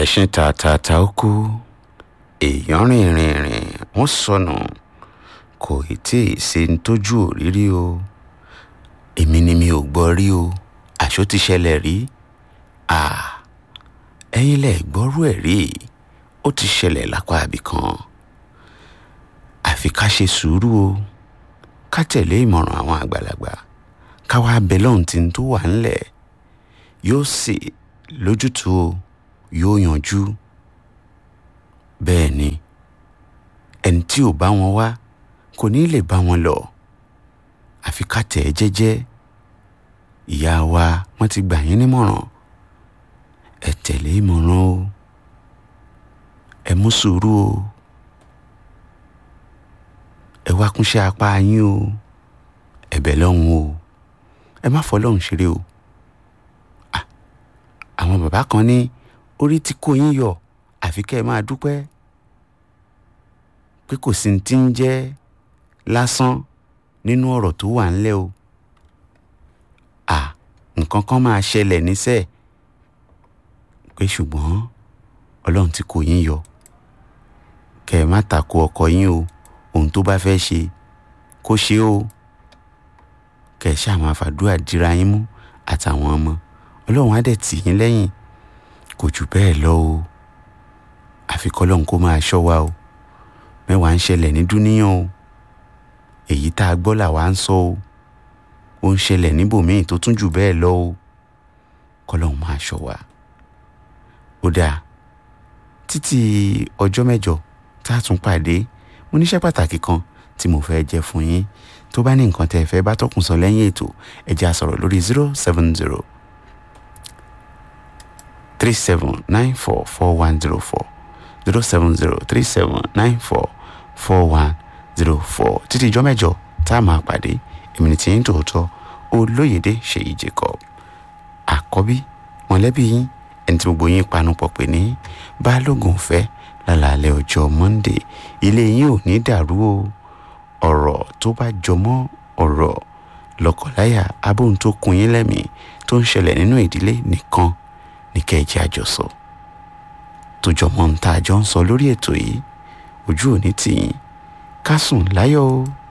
ẹṣin tààtààtà ó kú èèyàn rìn rìn rìn wọ́n sọnù kò ì tí ì ṣe ń tójú òrírí o èmi ni mi ò gbọ́ rí o àṣó ti ṣẹlẹ̀ rí à ẹ̀yin lẹ gbọ́rú ẹ̀ rí ó ti ṣẹlẹ̀ lápá àbí kan àfi ká ṣe sùúrù o ká tẹ̀lé ìmọ̀ràn àwọn àgbàlagbà ká wá bẹ lọ́hùn tí ń tó wà ńlẹ̀ yóò sì lójútùú o yóò yanjú bẹ́ẹ̀ ni ẹni tí ò bá wọn wá kò ní lè bá wọn lọ àfi ká tẹ̀ ẹ́ jẹ́jẹ́ ìyá wa wọ́n ti gbà yín nímọ̀ràn ẹ tẹ̀lé ìmọ̀ràn o ẹ mú sùúrù o ẹ wá kúnṣẹ́ apá yín o ẹ̀bẹ̀ lọ́hùn o ẹ má fọlọ́hùn ṣeré o àwọn bàbá kan ní orí tí kò yín yọ àfi kẹ́ ẹ máa dúpẹ́ pé kò sí ti ń jẹ́ lásán nínú ọ̀rọ̀ tó wà ńlẹ̀ o à nǹkan kan máa ṣẹlẹ̀ níṣẹ́ pé ṣùgbọ́n ọlọ́run tí kò yín yọ kẹ́ ẹ má tako ọkọ yín o ohun tó bá fẹ́ ṣe kó ṣe o kẹ́ ẹ ṣáà máa fàdúrà dira yín mú àtàwọn ọmọ ọlọ́run á dẹ̀ tì yín lẹ́yìn kò jù bẹ́ẹ̀ lọ o àfi kọ́lọ́run kó máa ṣọ́ wa o mẹ́wàá ń ṣẹlẹ̀ ní dúníyàn o èyí tá a gbọ́ làwa ń sọ o ó ń ṣẹlẹ̀ níbòmíì tó tún jù bẹ́ẹ̀ lọ o kọ́lọ́run máa ṣọ́ wa ó dáa títí ọjọ́ mẹ́jọ tá a tún pàdé mo níṣẹ́ pàtàkì kan tí mo fẹ́ jẹ́ fún yín tó bá ní nǹkan tẹ́ ẹ fẹ́ bá tọkùn sọ lẹ́yìn ètò ẹ jẹ́ a sọ̀rọ̀ lórí zero seven zero three seven nine four four one zero four zero seven zero three seven nine four four one zero four títí ìjọ mẹ́jọ tá a máa pàdé èmi ní tiyín tòótọ́ olóyèdè ṣèyí jacob àkọ́bí mọ̀lẹ́bí yín ẹni tí gbogbo yín panupọ̀ pè ní balógun fẹ́ lálàálẹ̀ ọjọ́ monday ilé yín ò ní dàrú o ọ̀rọ̀ tó bá jọmọ́ ọ̀rọ̀ lọ́kọláya abóhun tó kun yín lẹ́mìí tó ń ṣẹlẹ̀ nínú ìdílé nìkan ní kẹ́ẹ̀jẹ́ àjọsọ tó jọmọ́ ń tá a jọ ń sọ lórí ètò yìí ojú òní tì yín ká sùn láyọ̀ o.